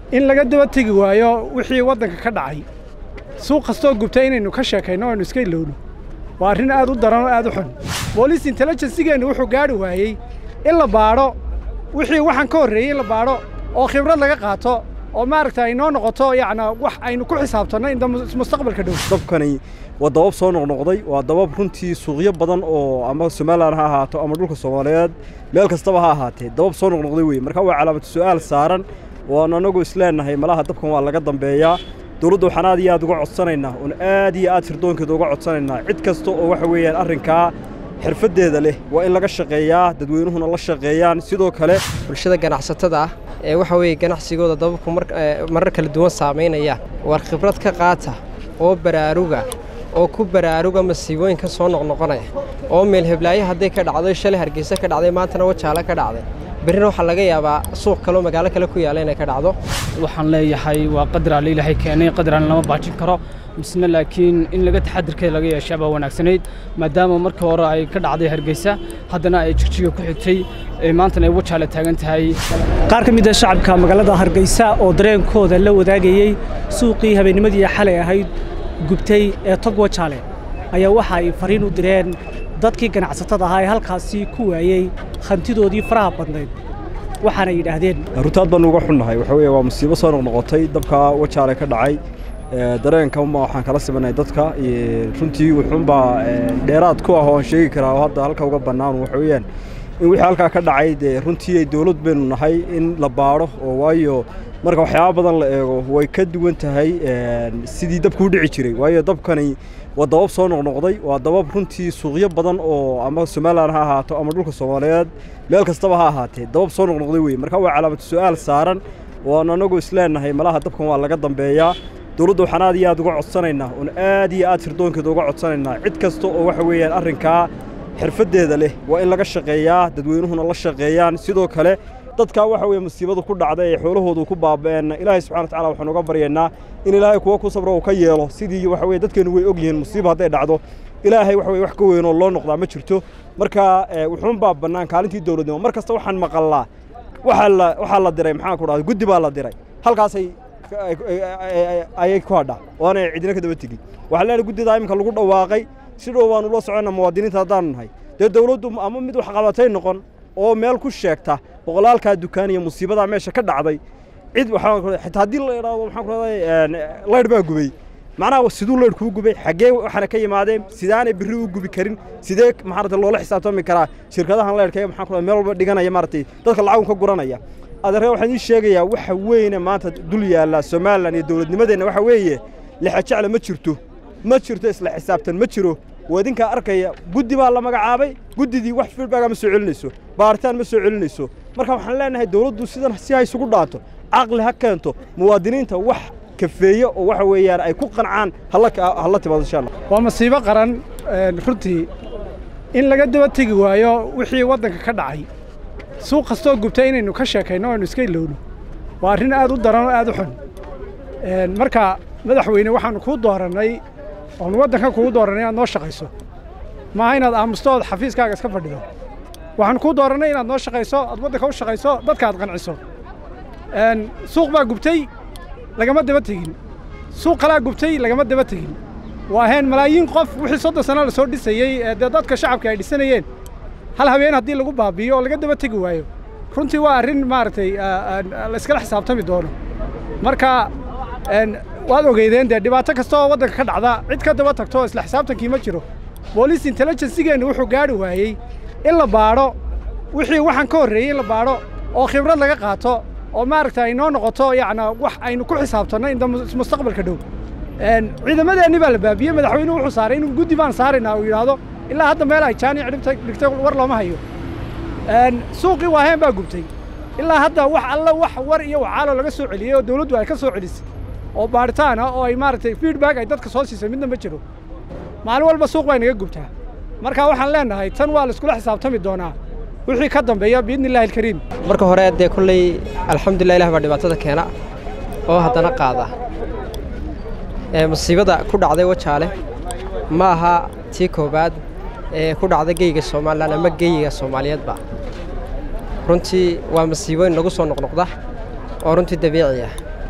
in laga daba tegi waayo wixii waddanka ka dhacay suuq kastoo gubtay inaynu ka sheekayno o aynu iska ilowno waa arrin aad u daran oo aad u xun booliis intelligencegeennu wuxuu gaadhi waayey in la baadho wixii waxaan ka horreeyey in la baadho oo khibrad laga qaato oo maaragta ay noo noqoto yacnaa wax aynu ku xisaabtanno inta mustaqbalka dhow dabkani waa dabab soo noqnoqday waa dabab runtii suuqyo badan oo ama somalilan ha ahaato ama dhulka soomaaliyeed meel kastaba ha ahaatee dabab soo noqnoqday weye marka waa calaamatu su'aal saaran waan anagu isleenahay malaha dabkan waa laga dambeeyaa dowladda waxaan aad iyo aad uga codsanaynaa oon aad iyo aad sirdoonkeeda uga codsanaynaa cid kasta oo waxa weeyaan arrinkaa xirfaddeeda leh waa in laga shaqeeyaa dadweynuhuna la shaqeeyaan sidoo kale bulshada ganacsatada ah ee waxa weeye ganacsigooda dababku marar kala duwan saamaynaya war khibrad ka qaata oo baraaruga oo ku baraaruga masiibooyinka soo noqnoqonaya oo meel heblaayo hadday ka dhacdo shalay hargeysa ka dhacday maantana wajaale ka dhacday berrina waxaa laga yaabaa suuq kaleo magaalo kale ku yaalla inay ka dhacdo waxaan leeyahay waa qadar alle ilaahay keenay qadaraan lama baajin karo misna laakiin in laga taxadirkeeda laga yeeshaa baa wanaagsanayd maadaama markii hore ay ka dhacday hargeysa haddana ay jigjiga ku xigtay maantana ay wajaale taagan tahay qaar ka mid a shacabka magaalada hargeysa oo dareenkooda la wadaagayey suuqii habeennimadii xalay ahayd gubtay ee tog wajaale ayaa waxa ay fariin u direen dadkii ganacsatada ahaa ee halkaasi ku waayey hantidoodii faraha badnayd waxaana yidhaahdeen runtaad baanu uga xunnahay waxa weeye waa musiibo soo noqnoqotay dabka wajaale ka dhacay dareenka unbaa waxaan kala simanay dadka runtii wuxuunbaa dheeraad ku ah oo aan sheegi karaa oo hadda halka uga bannaan waxa weeyaan in wixii halkaa ka dhacay dee runtii ay dowlad baynu nahay in la baadho oo waayo marka waxyaaba badan la eego way ka duwan tahay sidii dabku u dhici jiray waayo dabkani waa dabab soo noqnoqday waa dabab runtii suuqyo badan oo ama somalilan ha ahaato ama dhulka soomaaliyeed meel kastaba ha ahaatee dabab soo noqnoqday weye marka waa calaamatu su'aal saaran waan anagu isleenahay malaha dabkan waa laga dambeeyaa dowladda waxaan aad iyo aad uga codsanaynaa oon aad iyo aad sirdoonkeeda uga codsanaynaa cid kasta oo waxa weeyaan arrinkaa xirfaddeeda leh waa in laga shaqeeyaa dadweynuhuna la shaqeeyaan sidoo kale dadkaa waxa weeye musiibadu ku dhacda ee xoolahoodu ku baaba'een ilaahay subxana wataala waxaan uga baryaynaa in ilaahay kuwa ku sabro uu ka yeelo sidii waxa weye dadkeenu way og yihiin musiiba hadday dhacdo ilaahay waxa weye wax ka weynoo loo noqdaa ma jirto marka wuxuunbaa bannaan kaalintii dowladnimo mar kasta waxaan maqallaa waxaa la waxaa la diray maxaan ku dhahday guddi baa la diray halkaasay ayay ku hadhaa oonay cidina ka daba tegin waxaa leenahay guddidaa iminka lagu dhawaaqay si dhow baanu ula soconna muwaadiniinta haddaanu nahay dee dowladdu ama mid waxqabatay noqon oo meel ku sheegta boqolaalkaa dukaan iyo musiibadaa meesha ka dhacday cid xitaa haddii la idhaahdo maxaan ku rahday laydh baa gubay macnaha siduu laydh kuu gubay xaggee waxaana ka yimaadeen sidaanay berri u gubi karin sidee maarata loola xisaabtami karaa shirkadahan laydhka maxaan ku meel walba dhiganaya maaratay dadka lacagun ka guranaya adeerka waxaan ii sheegayaa waxa weyne maanta dul yaalla somalilan iyo dowladnimadeenna waxa weeye lixajecla ma jirto ma jirto isla xisaabtan ma jiro waa idinkaa arkaya guddi baa la magacaabay guddidii wax feedbacka ma soo celinayso baaritaan ma soo celinayso marka waxaan leenahay dowladdu sidan si ha isugu dhaanto caqli ha keento muwaadiniinta wax kafeeye oo waxa weeyaan ay ku qancaan hala timaado insha allah waa masiibo qaran runtii in laga daba tegi waayo wixii waddanka ka dhacay suuq kastoo gubtay inaynu ka sheekayno o aynu iska ilowno waa arrin aad u daran oo aad u xun marka madaxweyne waxaanu kuu doorannay oonu waddankan kugu doorannay inaad noo shaqayso maaha inaad aamusto ood xafiiskaaga iska fadhido waxaanu kuu doorannay inaad noo shaqayso aad waddanka u shaqayso dadka aad qanciso suuq baa gubtay lagama daba tegin suuq kalaa gubtay lagama daba tegin waa heen malaayiin qof wixii soddon sano la soo dhisayey ee dee dadka shacabka ay dhisanayeen hal habeen haddii lagu baabi'iyo oo laga daba tegi waayo runtii waa arrin maaragtay la iskala xisaabtami doono marka waad ogeydeen dee dhibaato kasta oo waddanka ka dhacda cid ka daba tagto isla xisaabtankii ma jiro booliis intelligencegeennu wuxuu gaadhi waayey in la baadho wixii waxaan ka horreeyey in la baadho oo khibrad laga qaato oo maaragta ay noo noqoto yacnaa wax aynu ku xisaabtanno inta mustaqbalka dhow ciidamadeenni baa la baabiyey madaxweynuhu wuxuu saaray inuu guddi baan saaraynaa uu yidhaahdo ilaa hadda meel ay jaani cidhibta dhigtay war looma hayo suuqii waaheen baa gubtay ilaa hadda wax alla wax war iyo wacaalo laga soo celiyey oo dawladdu ay ka soo celisay oo baaritaan ah oo ay maaragtay feedback ay dadka soo siisay midna ma jiro maalin walba suuq bay naga gubtaa marka waxaan leenahay tan waa la iskula xisaabtami doonaa wixii ka dambeeya biidni illaahi alkariim marka hore dee kolley alxamdulilah ilah baa dhibaatada keena oo haddana qaada musiibada ku dhacday wajaale ma aha tii koowaad ee ku dhacda geyga somalilan ama geyiga soomaaliyeedba runtii waa masiibooyin nagu soo noqnoqda oo runtii dabiici ah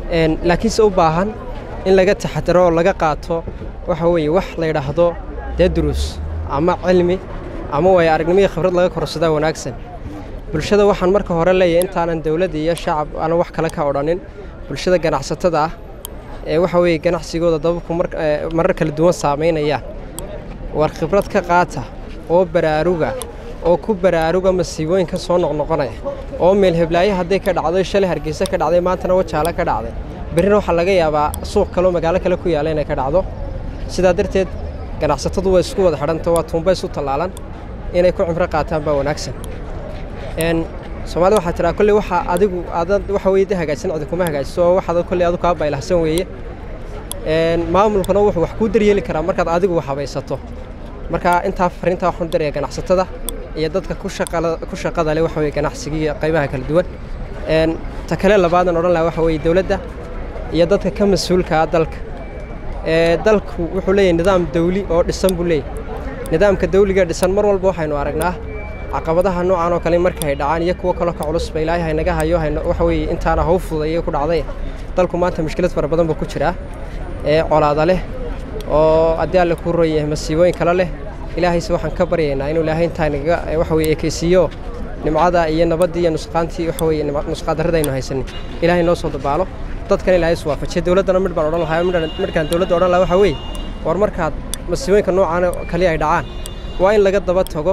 laakiinse u baahan in laga taxadaro oo laga qaato waxa weeye wax la yidhaahdo dee duruus ama cilmi ama waayo aragnimihii khibrad laga korsadaa wanaagsan bulshada waxaan marka hore leeyahay intaanan dowladda iyo shacab aanan wax kale ka odhanin bulshada ganacsatada ah ee waxa weeye ganacsigooda dababku marar kala duwan saamaynayaan war khibrad ka qaata oo baraaruga oo ku baraaruga masiibooyinka soo noqnoqonaya oo meel heblaayo hadday ka dhacdo shalay hargeysa ka dhacday maantana wajaale ka dhacday berrina waxaa laga yaabaa suuq kaleo magaalo kale ku yaalla inay ka dhacdo sidaa darteed ganacsatadu waa isku wada xidhanta waa tuumba isu tallaalan inay ku cimro qaataan baa wanaagsan soomaalida waxaa tiraa kolley waxaa adigu aadad waxa weye de hagaajsan cidi kuma hagaajiso oo waxaad kolley adu kaa baylahsan weeye maamulkuna wuxuu wax kuu daryeeli karaa markaad adigu wax habaysato marka intaa fariintaa waxaan daraya ganacsatada iyo dadka ku shaqada leh waxa weye ganacsiga iyo qaybaha kala duwan ta kale labaadan odhan laha waxa weye dowladda iyo dadka ka mas-uulkaa dalka dalku wuxuu leeyahay nidaam dawli oo dhisan buu leeyahy nidaamka dawliga dhisan mar walba waxaynu aragnaa caqabadaha noocan oo kale marka ay dhacaan iyo kuwo kaloo ka culusba ilaahay haynaga hayo waxa weeye intaana haw fudayo ku dhacday dalku maanta mushkilad fara badan buu ku jiraa ee colaada leh oo haddii alle kuu roon yahay masiibooyin kale leh ilaahayse waxaan ka baryaynaa inuu ilaahay intaa naga waxa weye ekeysiiyo nimcada iyo nabaddii iyo nusqaantii waxa weye nusqaadarrada aynu haysanin ilaahay noo soo dabaalo dadkan ilaahay is waafajiya dowladdana midh baan odhan lahaa midhkaan dowladda odhan lahaa waxa weeye war markaad masiibooyinka noocaan kaliya ay dhacaan waa in laga daba tago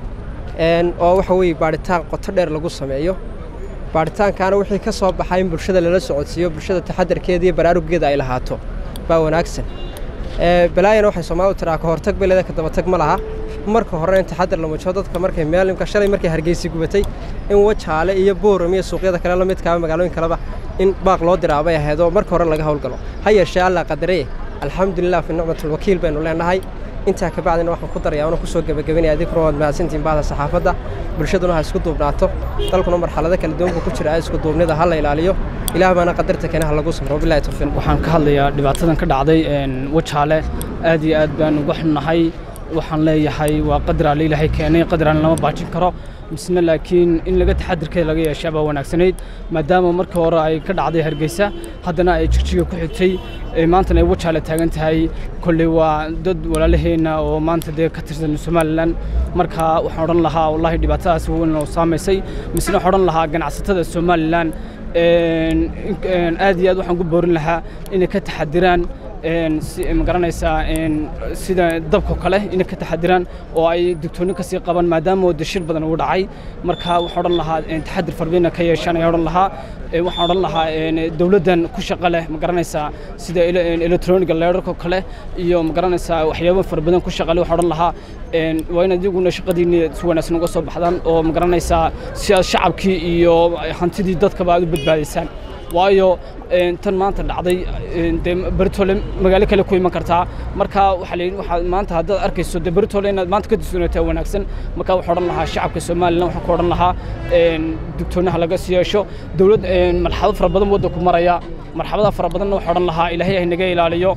oo waxa weeye baadhitaan qoto dheer lagu sameeyo baadhitaankaana wixii ka soo baxay in bulshada lala socodsiiyo bulshada taxadarkeeda iyo baraarugeeda ay lahaato baa wanaagsan balaayana waxay soomaalidu tiraa ka hortag beleda ka dabatag ma laha marka hore in taxadar la mujo dadka markay maalimka shalay markay hargeysi gubatay in wajaale iyo booram iyo suuqyada kale la midkaaba magaalooyin kaleba in baaq loo diraabay ahaydoo marka hore laga howlgalo ha yeeshee allah qadareye alxamdulilah fi nicmatulwakiil baynu leenahay intaa ka bacdina waxaan ku darayaa una kusoo gebagabenaya adinkuna waad mahadsantihin bahda saxaafadda bulshaduna ha isku duubnaato dalkuna marxalado kala duwan buu ku jiraa isku duubnida ha la ilaaliyo ilaah baana qadarta keena ha lagu samro bilahi tawfiiq waxaan ka hadlayaa dhibaatadan ka dhacday wajaale aad iyo aad baan uga xunnahay waxaan leeyahay waa qadraale ilaahay keenay qadraan lama baajin karo misna laakiin in laga taxadirkeeda laga yeeshaa baa wanaagsanayd maadaama markii hore ay ka dhacday hargeysa haddana ay jigjiga ku xigtay maantana ay wajaale taagan tahay kolley waa dad walaalaheenna oo maanta dee ka tirsan somalilan marka waxaan odhan lahaa wallahi dhibaatadaas weyn oo saamaysay misna waxaan odhan lahaa ganacsatada somalilan aad iyo aad waxaan ku boorin lahaa inay ka taxadiraan ma garanaysaa sida dabko kale inay ka taxadiraan oo ay digtoonni ka sii qaban maadaama dashir badan uu dhacay marka waxaan odhan lahaa taxadir farbina ka yeeshaan ayaan odhan lahaa waxaan odhan lahaa dowladdan ku shaqo leh ma garanaysaa sida electroniga leerarko kale iyo ma garanaysaa waxyaabo fara badan ku shaqo leh waxaan odhan lahaa waa in adiguna shaqadiinni si wanaagsan uga soo baxdaan oo ma garanaysaa si aad shacabkii iyo hantidii dadkaba aad u badbaadaysaan waayo tan maanta dhacday dee beritole magaalo kale ku iman kartaa marka waxaa la yidhi waxaad maanta haddaad arkayso dee beritole inaad maanta ka disoonataa wanaagsan marka waxaan odhan lahaa shacabka somalilan waxaan ku odhan lahaa digtoonaha laga sii yeesho dowlad marxalado fara badan waddanku maraya marxabada fara badanna waxaan odhan lahaa ilaahay ah naga ilaaliyo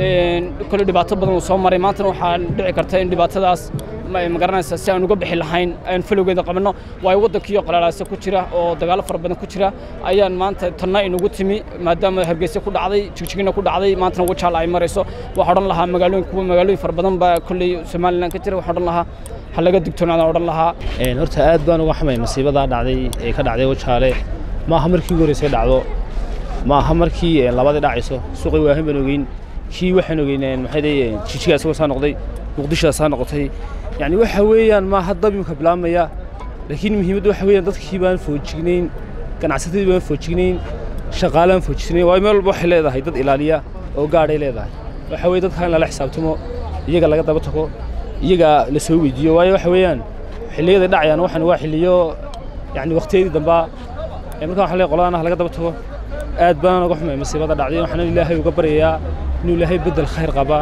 kole dhibaato badan uu soo maray maantana waxaa dhici karta in dhibaatadaas ma garanaysaa si aan uga bixi lahayn aan falowgeeda qabanno waayo waddankiiyo qalalaasa ku jira oo dagaalo fara badan ku jira ayaan maanta tanna inugu timi maadaama hargeysa ku dhacday jigjigina ku dhacday maantana wajaala ay marayso waxaan odhan lahaa magaalooyin kuwa magaalooyin fara badan baa kolley somalilan ka jira waxaan odhan lahaa ha laga digtoonaada odhan lahaa horta aad baan uga xamay masiibadaa dhacday ee ka dhacday wajaale maaha markii ugu horreysay dhacdo maaha markii labadii dhacayso suuqii waahin baan ogeyn kii waxaan ogeyn maxay leeyihiin jijigaa isagoo saa noqday muqdishodaa saa noqotay yacni waxa weeyaan maaha dab imika bilaabmaya laakiin muhiimadda waxa weeyaan dadkii baan foojignayn ganacsatadii baan foojignayn shaqaalaan foojignayn waayo meel walba waxay leedahay dad ilaaliya oo gaadhay leedahay waxa weeye dadka in lala xisaabtamo iyaga laga daba tago iyaga la soo weydiiyo waayo waxa weeyaan xilliyada dhacayaan waxan waa xilliyo yacni waqtiyadii dambaa markaa waxaan leeyahay qoladaana laga daba tago aad baan uga xumay masiibada dhacday waxaan ilaahay uga baryayaa inuu ilaahay beddel khayr qaba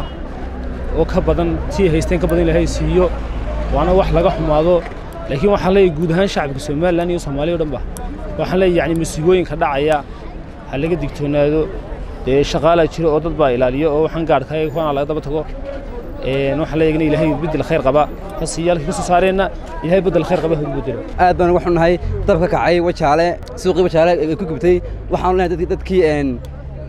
oo ka badan tii haysteen ka badan ilaahay siiyo waana wax laga xumaado laakiin waxaan leeyahay guud ahaan shacabka somalilan iyo soomaaliya o dhan ba waxaan leeyahay yacni masiibooyinka dhacaya ha laga digtoonaado dee shaqaalaa jiro oo dad baa ilaaliyo oo waxaan gaadhkay kuwana laga daba tago waxaan leeyahay in ilaahay beddel khayr qaba hasiyaalka ka soo saareenna ilaahay beddel khayr qaba ha ugu bedelo aad baan uga xunnahay dab ka kacay wajaale suuqii wajaale ee ku gubtay waxaan leenahay dadkii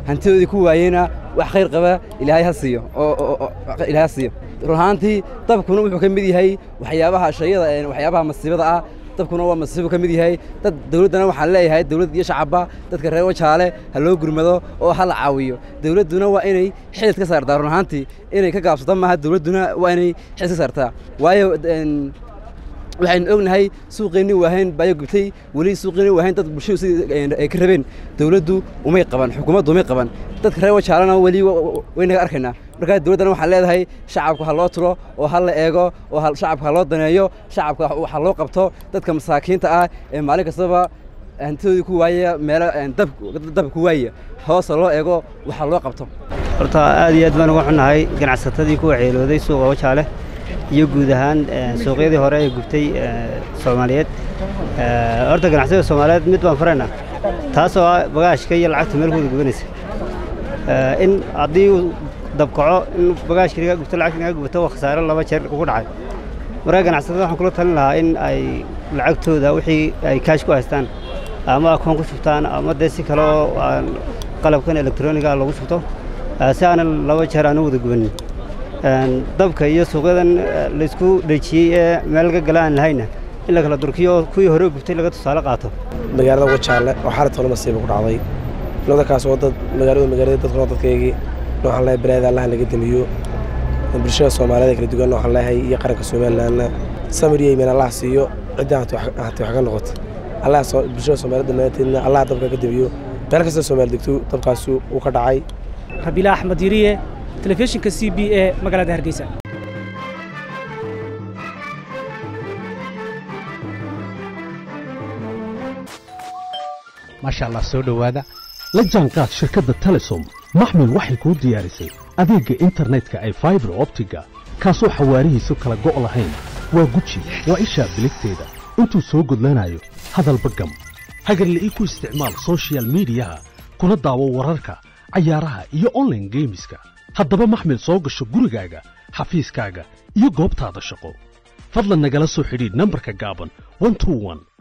hantidoodii ku waayeyna wax khayr qaba ilaahay ha siiyo oo ilaahay ha siiyo run ahaantii dabkuna wuxuu ka mid yahay waxyaabaha shayada waxyaabaha masiibada ah dabkuna waa masiibu ka mid yahay dad dawladdana waxaan leeyahay dawladd iyo shacabba dadka reer wajaale ha loo gurmado oo ha la caawiyo dawladduna waa inay xidid ka saartaa run ahaantii inay ka gaabsato maaha dawladduna waa inay xidid ka saartaa waayo waxaynu ognahay suuqeenni waahayn baayo gubtay weli suuqeenni waahayn dad bulshadu sidii ay ka rabeen dawladdu umay qaban xukuumaddu umay qaban dadka reer wajaalana weli waynaga arkaynaa markaa dawladdana waxaan leedahay shacabka ha loo turo oo ha la eego oo shacabka ha loo daneeyo shacabka ha loo qabto dadka masaakiinta ah ee maalin kastaba hantidoodii ku waaya meelo dab ku waaya hoosa loo eego waxa loo qabto horta aad iyo aad baan uga xunnahay ganacsatadii ku waxyeelooday suuqa wajaale iyo guud ahaan suuqyadii hore ee gubtay soomaaliyeed horta ganacsiga soomaaliyeed mid baan faraynaa taasoo ah bagaashka iyo lacagta meel kuwada gubanaysa in haddii uu dabkaco in bagaashka naga gubto lacagta naga gubato waa khasaare laba jeer ugu dhacay markaa ganacsatada waxaan kula talin lahaa in ay lacagtooda wixii ay kaash ku haystaan ama akoon ku shubtaan ama dee si kale oo qalabkan elektroniga lagu shubto si aanan laba jeer aanu wada gubanin dabka iyo suuqyadan laysku dhejiyey ee meel laga gala aan lahayna in la kala durkiyo oo kuwii hore gubtay laga tusaale qaato magaalada wajaale oo xaalad tolo masiiba ku dhacday nimankaas oo dad magaalada magaalada dadkuna dadkaygii waxaan leeyahay balaayada allaha laga damiyo bulshada soomaaliyeed kala duwan waxaan leeyahay iyo qaranka somalilandna samir iyo iimaan allah siiyo cidda hati wax ka noqoto allah bulshada soomaaliyeed dhammaanteedna allah dabka ka damiyo meel kasta soomaali degto dabkaasi uu ka dhacay rabiila axmed yiriye telefishinka c b e magaalada hargeysa maasha allah soo dhowaada la jaanqaad shirkadda telesom maxmil waxay kuu diyaarisay adeegga internetka ay faibar optiga kaasoo xawaarihiisu kala go' lahayn waa guji waa ishaa biligteeda intuu soo gudlanayo hadalba gam hagarle ii ku isticmaal sochial midiyaha kuna daawo wararka cayaaraha iyo onlaine geemiska haddaba maxmil soo gasho gurigaaga xafiiskaaga iyo goobtaada shaqo fadlan nagala soo xidhiidh nambarka gaaban